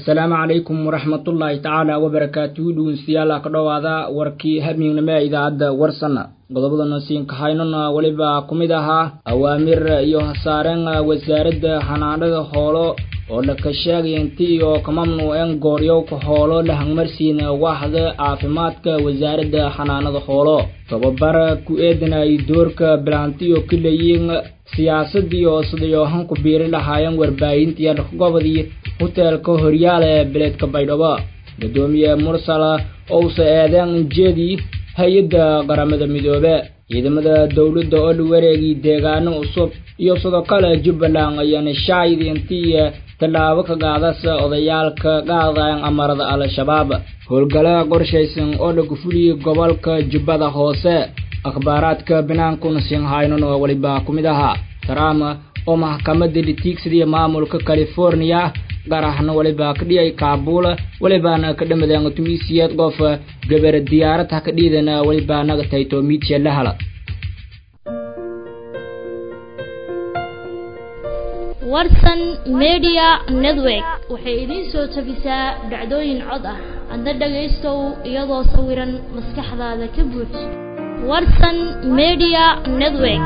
asalaamu calaykum waraxmatullaahi tacaala wabarakaatuhu dhegeystayaal ka dhowaada warkii habeenimo ee idaacadda warsana qodobadana siinka haynona weliba ku mid ahaa awaamir iyo hasaareen wasaaradda xanaanada hoolo oo laka sheegaya inti iyo ka mamnuuceen gooryowka hoolo la hangmarsiina waaxda caafimaadka wasaaradda xanaanada hoolo tababar ku eedanay doorka bilaantiyo ka leeyiin siyaasadii oo sidayo hanku biiri lahaayeen warbaahintii gobodii hoteelka horyaale beledka baydhabo gudoomiye mursal ousa eedeen ujeedii hay-adda qaramada midoobe ciidamada dowladda oo la wareegay deegaano cusub iyo sidoo kale jubbaland ayaana shaayid intii tallaabo ka qaadasa odayaalka qaadayan amarada al-shabaab howlgala qorshaysan oo lagu fuliyey gobolka jubbada hoose akhbaaraadka binaankuna sinhaynona weliba ku mid ahaa trump oo maxkamadda litiigsadii maamulka california qarahna weliba ka dhiyay kaabul welibaana ka dhamadeen tumisiyeed qof gabar diyaarad ha ka dhiidana weliba naga tayto miidsiya la hala warsan media network waxay idiin soo tabisaa dhacdooyin cod ah adna dhagaystow iyadoo sawiran maskaxdaada ka buuj warsan media network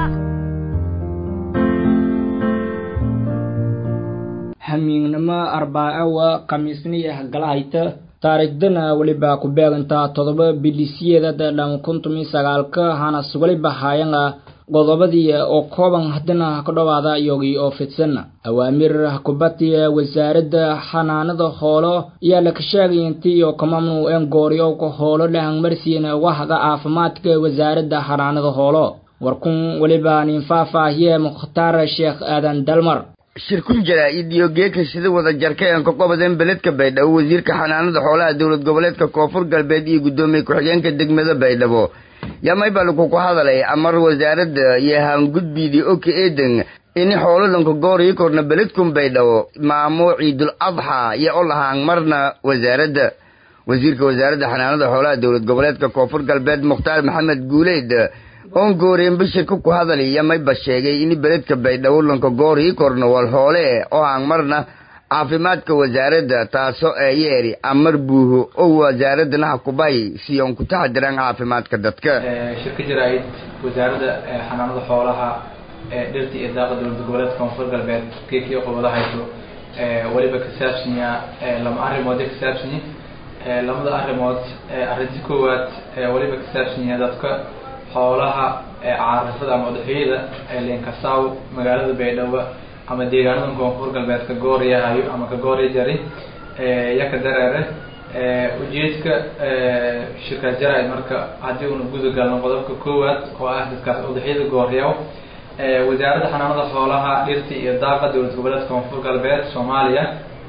hamiignimo arbaacawa khamiisniya galahayta taariikhdana weliba ku beegantaa todoba bilisiyeedada dhan kuntumi sagaalka hanas weliba haayana qodobadii oo kooban haddana ka dhowaada iyogii oo fidsan awaamir kubatiya wasaaradda xanaanada hoolo ayaa laka sheegay intii iyo ka mamnuuceen gooryowka hoolo la hangmarsiina wahda caafimaadka wasaaradda xanaanada hoolo warkun weliba nin faahfaahiye mukhtaar sheekh aadan dalmar shirkun jaraa-id iyo geeka sida wada jarka een ka qobadeen beledka baydhabo wasiirka xanaanada xoolaha dowlad goboleedka koonfur galbeed iyo guddoomiye ku-xigeenka degmada baydhabo yamay baa lakuku hadalay amar wasaaradda iyo haangudbiidii oka eedan ini xoololanka goorii korna beledkun baydhabo maamo ciidul adxa iyo o lahaan marna wasaaradda wasiirka wasaaradda xanaanada xoolaha dowlad goboleedka koonfur galbeed mukhtaar maxamed guuleyd oon gooreen bashirka ku hadali yamayba sheegay ini beledka baydhabo lanka goorii korna wal hoole oo aan marna caafimaadka wasaaradda taasoo eeyeeri amar buuho oo wasaaradana ha kubay si oon ku taxadiraan caafimaadka dadka shirka jaraa-id wasaaradda xanaanada xoolaha dhirta iyo daaqa dowlada goboleedka koonfur galbeed keekii qobada hayso weliba ka saabsanya lama arrimood ka saabsanya lamada arrimood arrinta koowaad weliba ka saabsanya dadka xoolaha caarifada ama udxiyada leenkasaaw magaalada baydhabo ama deegaanada koonfur galbeedka gooryahayo ama ka goorya jari yaka dareere ujeedka shirkaas jaraa-id marka haddii una guda galno qodobka koowaad oo ah dadkaas udxiyada gooryaw wasaaradda xanaanada xoolaha dhirta iyo daaqa dowlad goboleedka koonfur galbeed soomaaliya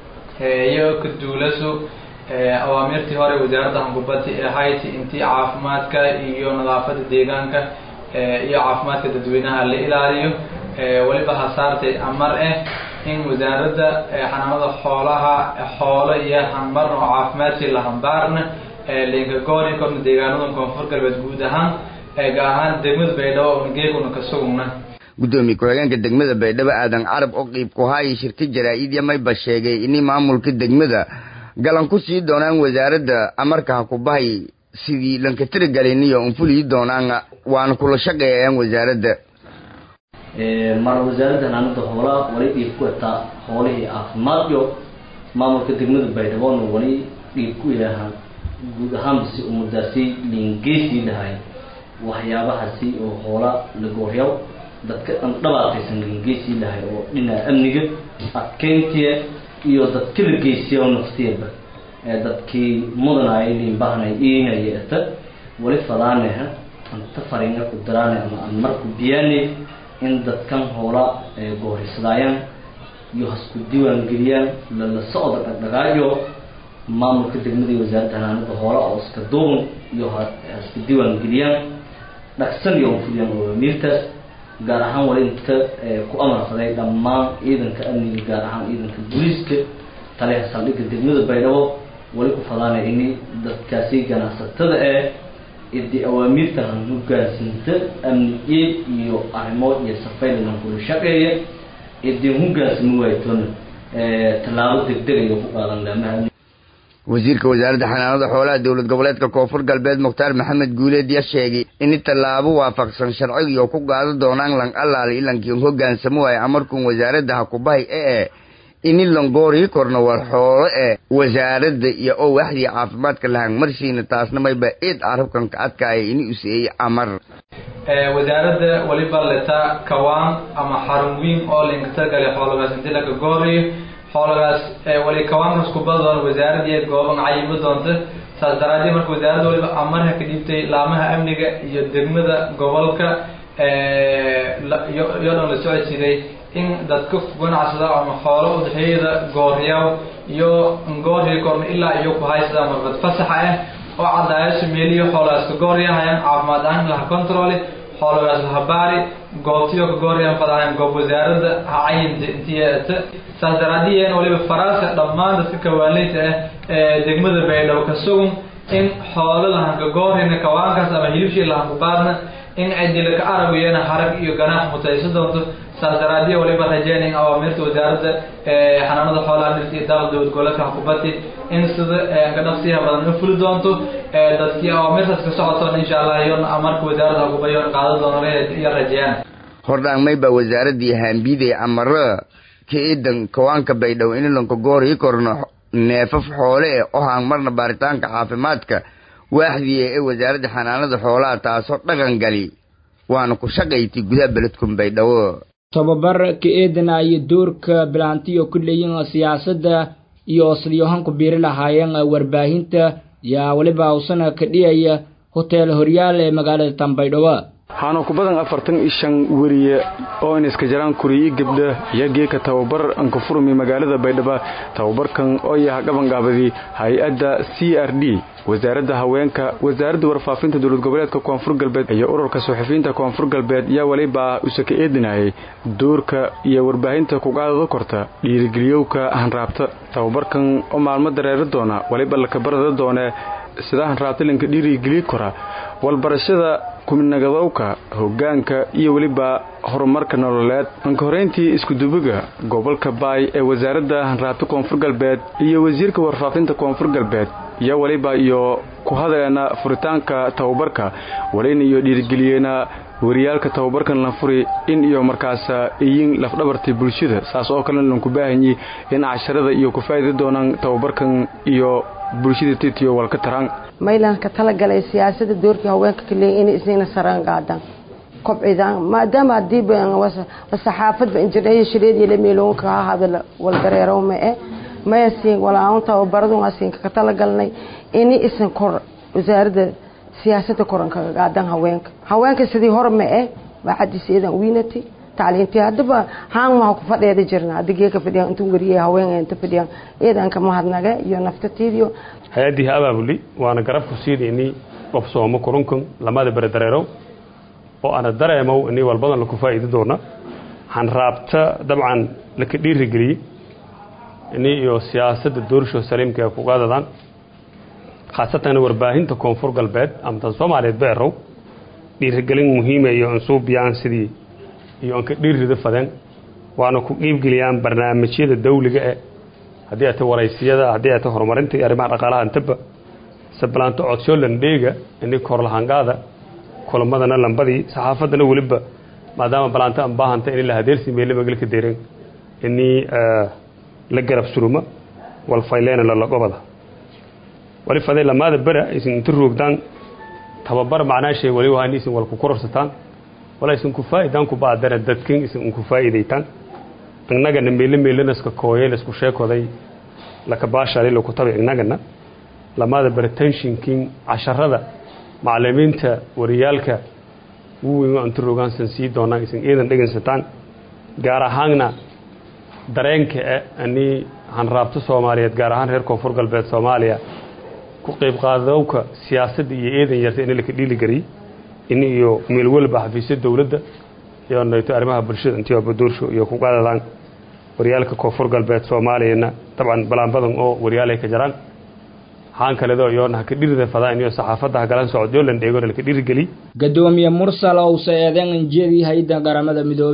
iyo ka duulaso awaamirtii hore wasaaradda hangubati ee hayti intii caafimaadka iyo nadaafada deegaanka iyo caafimaadka dadweynaha la ilaaliyo weliba hasaartay amar ah in wasaaradda xanaanada xoolaha xoolo iyo hanmarna oo caafimaadkii la hambaarna linka goori korna deegaanada koonfur galbeed guud ahaan gaar ahaan degmada baydhabo una geeguna ka sugna guddoomiye ku-xigeenka degmada baydhabo aadan carab oo qiib ku haaya shirka jaraa-id yamayba sheegay ini maamulka degmada galan ku sii doonaan wasaaradda amarka ha ku bahay sidii lanka tirigaliniyo unfuliyi doonaan waana kula shaqeeyayaan wasaaradda mar wasaaradda xanaanada xoolaha wali dhiib ku etaa xoolihii caafimaadyo maamulka degmada baydhaboona wali dhiib ku yahaan guud ahaanbasi umadaasi liingeysii lahay waxyaabahaasi oo hoola la gooryaw dadka dhan dhabaataysan liingeysii lahay oo dhinaca amniga adkeyntiya iyo dadka la geysiya naftiyaba ee dadkii mudanaya liinbahanay iinaya eta wali fadaaneha anta faringa ku daraane ama aan marku biyaane in dadkan hoola goorisadayaan iyo hasku diiwaan geliyaan lala socda dhagdhagaayo maamulka degmada iyo wasaaradda hanaanada hoola oo iska duuban iyo haska diiwaan geliyaan dhagsan iyo unfuliyaan awaamiirtaas gaar ahaan wali inta ku amarfaday dhammaan ciidanka amniga gaar ahaan ciidanka booliiska taliha saldhigga degmada baydhabo wali ku fadaanay ini dadkaasi ganacsatada ee idii awaamiirta han hogaansinta amnigeed iyo arrimo iyo safaylanan kula shaqeeya idin hogaansama waaytoona tallaabo degdeg ayuu ku qaadan laamaha wasiirka wasaaradda xanaanada xoolaha dowlad goboleedka koonfur galbeed mukhtaar maxamed guuleed ya sheegay in tallaabo waafaqsan sharcigiio ku qaada doonaan lang allaali ilankiin hoggaansamo waaye amarkuun wasaaradda hakubahay ee ini langoorii korna war xoolo ee wasaaradda iyo oo waxdii caafimaadka lahaan marsiina taasna mayba eed carabkan ka adkaaya ini useeyey amar wasaaradda waliba leta kawaan ama xarun weyn oo linkatagale xoolagaas inti laka gooriyo xoolagaas wali kawaankas kubada doona wasaaradii gooban cayimo doonta saas daraadeed marka wasaaradda waliba amarha ka dhiibtay laamaha amniga iyo degmada gobolka iyoo dhan la socodsiiday in dadka ganacsada ama xoolo udhexeeyada gooryaw iyo goorya korna ilaa iyo ku haysada marbad fasaxa ah oo cadaayaasha meeliyo xoolagaas ka gooryahayan caafimaad ahaan laha controle xoolagaas laha baari goobtiyo ka gooryahan fadahayan goob wasaaradda ha cayinta intiyeeta saas daraadiyeen waliba faraasa dhammaan dadka kawaanleyta ah ee degmada baydhabo ka sugun in xoolo lahan ka goorina kawaankaas ama hilibshii lahan ku baadna in cidila ka aragiyana harag iyo ganaax mutayso doonto saas daraadiya waliba rajeen in awaamirta wasaaradda xanaanada xoolaha dhirta iyo daaqa dowlad goboleedka hakubati in sida ka dhaqsiyaha badan u fuli doonto dadkii awaamirtaas ka socotoon insha allah iyon amarka wasaaradda hakubayoon qaada doono iyo rajeeyaan hordhaan mayba wasaaraddii haambiiday amaro ka idan kawaanka baydhabo inilanka goorii korno neefaf xoole eh oo haan marna baaritaanka caafimaadka waaxdii ee wasaaradda xanaanada xoolaha taasoo dhaqan gali waana ku shaqayti gudaha beledkun baydhabo tobabar ka eedana iyo doorka bilaantiyo ku leeyiin siyaasadda iyo sidyohan ku biiri lahaayeen warbaahinta yaa weliba usana ka dhiyaya hotel horyaal ee magaalada tanbaydhabo waxaana ku badan afartan iyo shan weriye oo in iska jaraan kuriyi gabdha iyo geeka tababar anka furmi magaalada baydhabo tababarkan oo yaha gabangaabadii hay-adda c r d wasaaradda haweenka wasaaradda warfaafinta dowlad goboleedka koonfur galbeed iyo ururka suxufiyiinta koonfur galbeed yaa weliba usaka eedinayay doorka iyo warbaahinta kugaadada korta dhiirigeliyowka hanraabta tababarkan oo maalmo dareeri doona weliba lakabarada doone sida hanraabta linka dhiirigeliyi kora walbarashada kuminagadowka hoggaanka iyo weliba horumarka nololeed anka horeyntii iskudubiga gobolka baay ee wasaaradda hanraabta koonfur galbeed iyo wasiirka warfaafinta koonfur galbeed iyo weliba iyo ku hadaleena furitaanka tababarka walina iyo dhiirigeliyeena wariyaalka tababarkan la furi in iyo markaas iyin lafdhabartay bulshada saas oo kalena lanku baahanyi in casharada iyo ku faa'idi doonaan tababarkan iyo bulshada titiyo walka taraan maylan ka talagalay siyaasada doorkii haweenka kaleey inay isniina saraan qaadaan kobcidaan maadaama haddii saxaafadba injineer shireed iyo lameeloonka ha hadal waldareerow ma eh maya siin walaaun tababaradun asiinka ka talagalnay ini isan kor wasaaradda siyaasada koran kaga qaadan haweenka haweenka sidii hore ma eh baa xadiis eedan wiinatay tacliintii haddaba haan maha ku fadheeda jirna hadda geeka fadhiyaan intuu wariyay haween inta fadhiyaan eedanka mahadnaga iyo naftatiidiyo hay-addii abaabuli waana garabku siidayni qof sooma kurunkun lamada bere dareerow oo ana dareemow inii walbadan laku faa'iidi doona hanraabta dabcan laka dhiirigeliyey ini iyo siyaasadda doorsho saliimka ku qaadadaan khaasatan warbaahinta koonfur galbeed ama tan soomaaliyeed beerow dhiirigelin muhiima iyo ansuubiyaan sidii iyo anka dhiirrida fadeen waana ku qiibgeliyaan barnaamijyada dawliga eh haddii ay ta waraysiyada haddii ay ta horumarinta iyo arrimaha dhaqaalaha intaba sabalaanto codsoo landheega ini korlahangaada kulamadana lambadii saxaafaddana weliba maadaama balaanta aan baahanta ini la hadeersi meele magalka deeren inii la garab suruma walfayleena lalagobada wali faday lamaada bera aysan inta roogdaan tababar macnaashay wali wahan isin walku kororsataan wala isin ku faa'idaan ku baadana dadkin isin ku faa'iidaytaan innagana meele meelenaska kooyay laisku sheekoday laka baashali laku tabi innagana lamaada bera tenshinkin casharada macalimiinta wariyaalka wuweyn waa inta rogaansan sii doonaan isin iidan dhegaysataan gaar ahaanna dareenka e anii hanraabto soomaaliyeed gaar ahaan reer koonfur galbeed soomaaliya ku qayb qaadowka siyaasadda iyo eedan yarta in laka dhiiligariyey in iyo meel walba xafiisya dowladda iyo nayto arrimaha bulshada intii waa baduursho iyo ku qaadadaan waryaalka koonfur galbeed soomaaliyana dabcan balaan oo waryaalay ka jaraan haan kaledo iyoona haka dhirida fadaa iniyo saxaafadda hagalan socod yoo lan dheegona laka dhiirigeliy gadoomiye mursal owse eedan injeedii hay-adda qaramada midoobe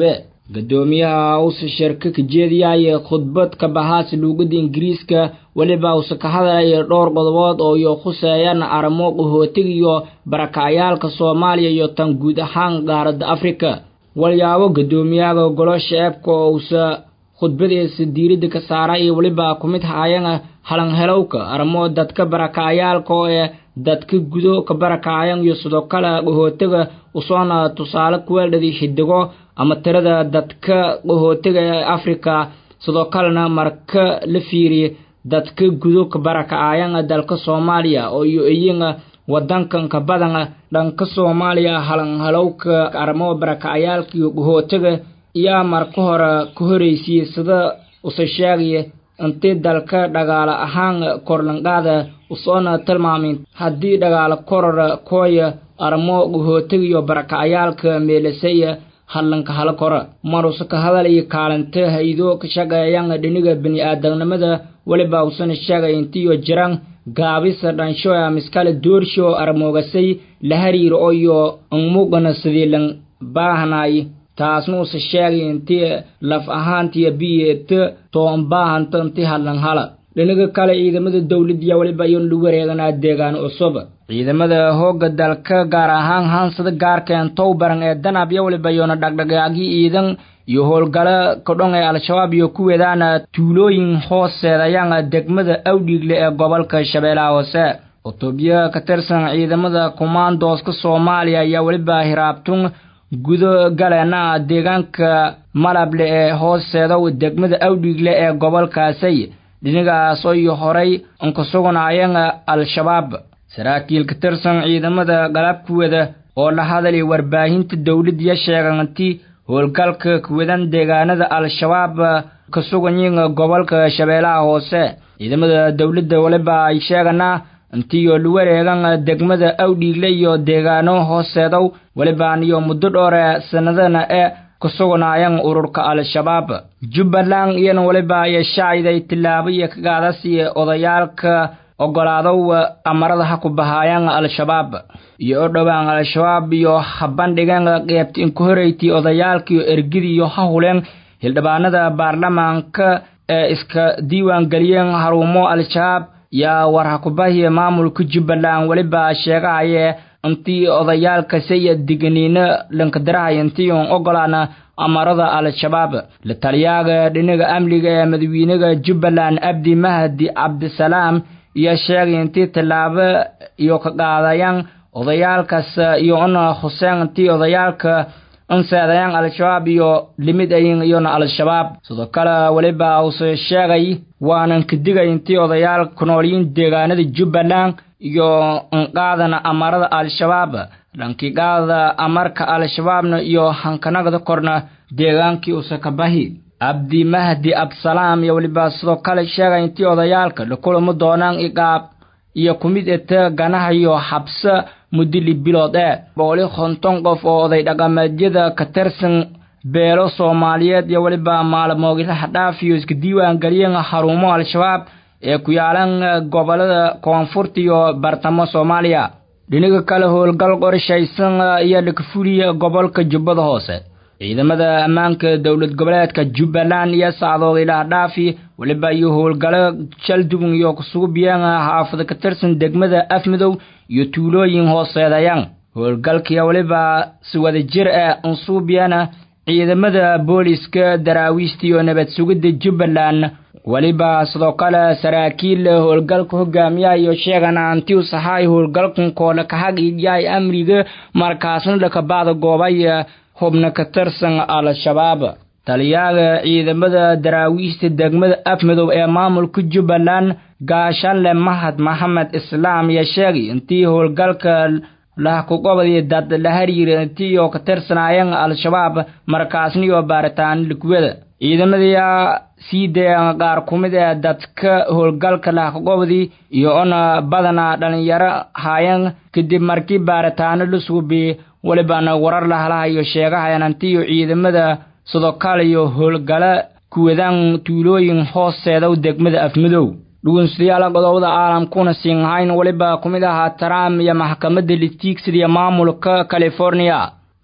gadoomiyaha uuse shirka ka jeediyaya khudbad ka bahaas luugada ingiriiska weliba uuse ka hadlaya dhowr qodobood oo iyo khuseeyaan arrimo qahootiga iyo barakacayaalka soomaaliya iyo tan guud ahaan qaaradda afrika walyaabo gadoomiyaha golo sheebka oo uuse khudbadiisa diiradda ka saara iyo weliba ku mid haayana halanhelowka arrimo dadka barakacayaalka oo ee dadka gudo ka barakacayan iyo sidoo kale qahootiga usoona tusaale kuweeldhadii xidigo ama tirada dadka qahootiga ee afrika sidoo kalena marka la fiiriya dadka gudo ka barakacayan dalka soomaaliya oo iyo iyana wadankan ka badan dhanka soomaaliya halanhalowka arrimo barakacayaalka iyo qahootiga iyaa marka hore ka horeysiye sida use sheegaya intii dalka dhagaalo ahaan korlanqaada usoona tilmaamin haddii dhagaalo koror kooya arrimo qahootiga iyo barakacayaalka meelasaya hadlanka hala kora maruse ka hadalaya kaalinta haydo ka shaqeeyan dhiniga bini-aadamnimada weliba usana sheegay intiyo jiraan gaabisa dhansho miskale doorsho armoogasay la hariiro oyo anmugana sidiilan baahnay taasna use sheegay intii laf ahaantiya biyeeta toon baahanta inti hadlan hala dhinaga kale ciidamada dowladya weliba iyon lagu wareeganaa deegaan cusub ciidamada hooga dalka gaar ahaan haansada gaarkeen towbaran ee danabya weliba iyona dhagdhagaagii ciidan iyo howlgalo kadhon ee al-shabaab iyo ku wedaana tuulooyin hooseedayaan degmada awdhiigle ee gobolka shabeellaha hoose cutubyo ka tirsan ciidamada kumaandooska soomaaliya ayaa weliba hiraabtun gudo galeena deegaanka malable ee hooseedow degmada awdhiigle ee gobolkaasay dhinigaas iyo horay unka sugnaayeen al-shabaab saraakiil ka tirsan ciidamada galabkuwada oo la hadalay warbaahinta dowladya sheeganti howlgalka kuwadan deegaanada al-shabaab ka suganyiin gobolka shabeellaha hoose ciidamada dowladda waliba ay sheeganaa intiyo lu wareegan degmada awdhiigle iyo deegaano hooseedow walibaan iyo muddo dhoore sanadana ee ka sugnaayeen ururka al-shabaab jubbaland iyana waliba ay shacayday tillaabo iyo ka qaadasiya odayaalka ogolaadow amarada ha ku bahaayaan al-shabaab iyo o dhowaan al-shabaab iyo ha bandhigeen qeybta inka horeytii odayaalkaiyo ergidi iyo ha huleen hildhibaanada baarlamaanka ee iska diiwaan geliyeen haruumo al-shabaab yaa war ha ku bahiya maamulka jubbaland weliba sheegahaye intii odayaalka saya digniino lankadarahay intii un ogolaana amarada al-shabaab la taliyaaga dhinaga amniga ee madawiinaga jubbaland abdi mahdi cabdisalaam iyo sheegay intii tallaabo iyo ka qaadayaan odayaalkaas iyo una huseen intii odayaalka inseedayaan al-shabaab iyo limid ayin iyona al-shabaab sidoo kale weliba use sheegay waanan ka digay intii odayaal ku noolyiin deegaanada jubbaland iyo inqaadana amarada al-shabaab dhankii qaada amarka al-shabaabna iyo hankanagda korna deegaankii use ka bahi abdi mahdi absalaam iyo weliba sidoo kale sheegay intii odayaalka la kulamo doonaan iqaab iyo kumid ete ganaha iyo xabse mudili bilood ee boqoli konton qof oo oday dhaqameedyada ka tirsan beelo soomaaliyeed iyo weliba maalmoogilaha dhaaf iyo iska diiwaan geliyeen haruumo al-shabaab ee ku yaalan gobolada koonfurta iyo bartamo soomaaliya dhinaga kale howlgal qorshaysan iyo lakafuliya gobolka jubbada hoose ciidamada ammaanka dowlad goboleedka jubbaland iyo sacdood ilaah dhaafi weliba iyo howlgalo jaldubun iyo kusuubiyeen xaafada ka tirsan degmada afmidow iyo tuulooyin hooseedayaan howlgalkiya weliba si wada jir ee unsuubiyana ciidamada booliska daraawiista iyo nabad sugidda jubbaland weliba sidoo kale saraakiil howlgalka hogaamiyaha iyo sheegana antiu sahaay howlgalkan koole kahagiyaay amriga markaasna dhakabaada goobay hubna ka tirsan al-shabaab taliyaaga ciidamada daraawiista degmada afmidow ee maamulka jubbaland gaashanle mahad maxamed islaam iyo sheegay intii howlgalka lahkugobadii dad la hariira intiioo ka tirsanaayeen al-shabaab markaasniyo baaritaan likwada ciidamadayaa sii dayan qaar ku mid ee dadka howlgalka lahkugobadii iyo ona badana dhalinyaro haayeen kadib markii baaritaano la suubi welibana warar lahalaha iyo sheegahayan antiyo ciidamada sidoo kale iyo howlgalo kuwadaan tuulooyin hooseeda degmada afmidow dhugunsidayaal godobada caalamkuna siinhayn weliba ku mid ahaa trump iyo maxkamadda litiigsidiya maamulka california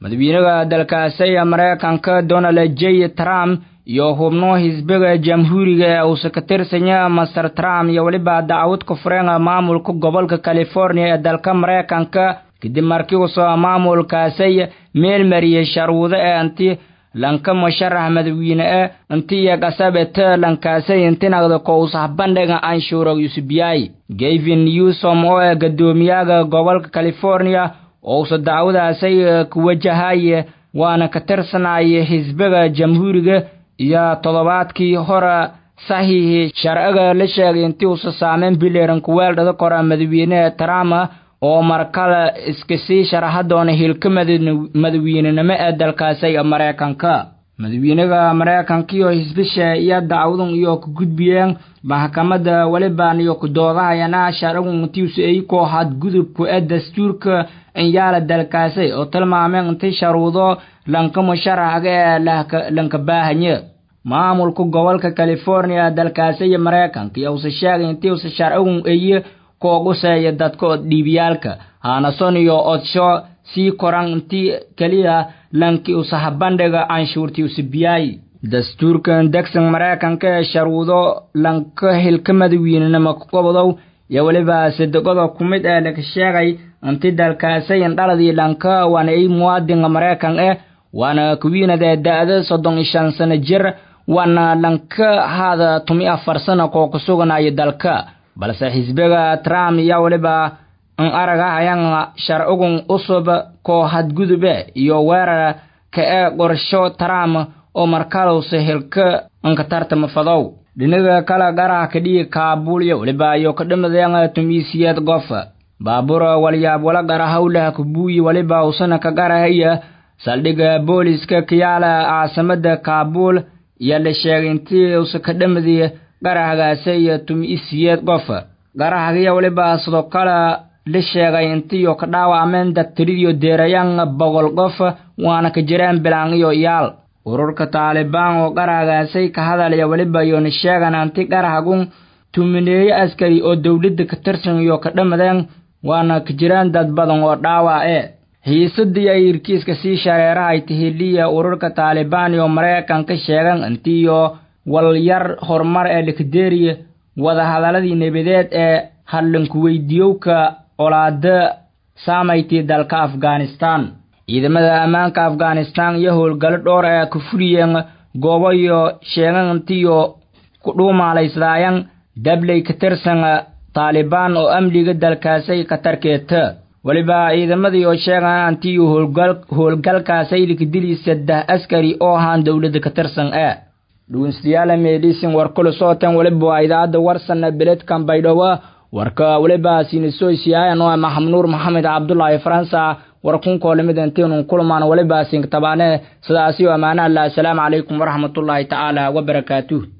madaxweynaha dalkaasi maraykanka donald j trump iyo xubno xisbiga jamhuuriga ee uusa ka tirsanya master trump iyo weliba dacwad ku fureen maamulka gobolka california ee dalka maraykanka kadib markii uusoo maamulkaasay meel mariyey sharuudo ee inti lanka musharax madaxweyne e inti iyo qasabete lankaasay intinagda ko usah bandhiga anshuura yusubiyay gavin newsom oo ee gadoomiyaha gobolka california oo usa dacwadaasay ku wajahaye waana ka tirsanaya xisbiga jamhuuriga iyo toddobaadkii hore saxiixii sharciga la sheegay intii uusa saameyn bileran kuweeldhada kora madaxweyneha trump oo markale iska sii sharaxa doona hilka madaxweynenimo ee dalkaasi maraykanka madaxweynaha maraykanka iyo xisbisha iyo dacwadan iyo ku gudbiyeen maxkamadda weliban iyo kudoodahayana sharcigun intiisu ay koo hadgudubku ee dastuurka inyaala dalkaasi oo tilmaameen intii sharuudo lanka musharaxga ee lanka baahanye maamulka gobolka california dalkaasi iyo maraykanka iyo usa sheegay intii usa sharcigun eye kooguseeya dadka od dhiibiyaalka haanason iyo odsho sii koran intii keliya lanki usaha bandhiga canshuurtii usabiyaay dastuurkan degsan maraykanka ee sharuudo lanka hilka madaxweynenimo gobodow iyo weliba sadegoda ku mid ee laga sheegay inti dalkaasayin dhaladii lanka waana ay muwaadinka maraykan eh waana kuwiinadee da-da soddon iyo shan sano jir waana lanka haada tumi afar sana koo ku suganaya dalka balse xisbiga trump iyo weliba in aragahayan sharcigun usub koo hadgudube iyo weerar ka ee qorsho trump oo markalowsa hilka inka tartama fadow dhinaga kale garaha kadhigi kaabul iyo weliba iyo kadhimadeen tumiisiyeed gof baabuur walyaab wala gara hawlaha kubuuyi weliba usana ka garahaya saldhigga booliska kiyaala caasimada kaabul iyo la sheegay intii usa ka dhamadii garahgaase iyo tumiisiyeed gof garahagiyo weliba sidoo kale la sheegay intiyo ka dhaawacmeen dadtiridiyo deerayaan boqol qof waana ka jireen bilaan iyo iyaal ururka taalibaan oo garahgaasay ka hadalaya weliba iyoona sheegan anti garahagun tumineeye askari oo dowladda ka tirsan iyo ka dhamadeen waana ka jireen dad badan oo dhaawac e xiisadii ay irkiiska sii shareerahay tahiliya ururka taalibaan iyo maraykanka sheegan intiyo walyar horumar ee likadeeriya wadahadaladii nabadeed ee hadlankuweydiiyowka olaada saamaytii dalka afghanistan ciidamada ammaanka afghanistan iyo howlgalo dhowr ee ku fuliyeen goobo iyo sheegan intiyo ku dhuumaalaysadaayan dabley ka tirsan taalibaan oo amniga dalkaasay khatarkeeta weliba ciidamadii oo sheegan antiyo howlgalkaasay likadili saddex askari oo ahaan dowladda ka tirsan e dhugunsiyaala meedhisin warkulu sootan weliba waa idaacadda warsana beledkan baydhabo warka weliba sinisoysiyaayan oo maxamnuur maxamed cabdulaahi faransa war kunkoo limid intiinun kulmaan weliba sintabaane sidaasi ammaanaha la asalaamu calaykum waraxmatullaahi tacaala wabarakaatuh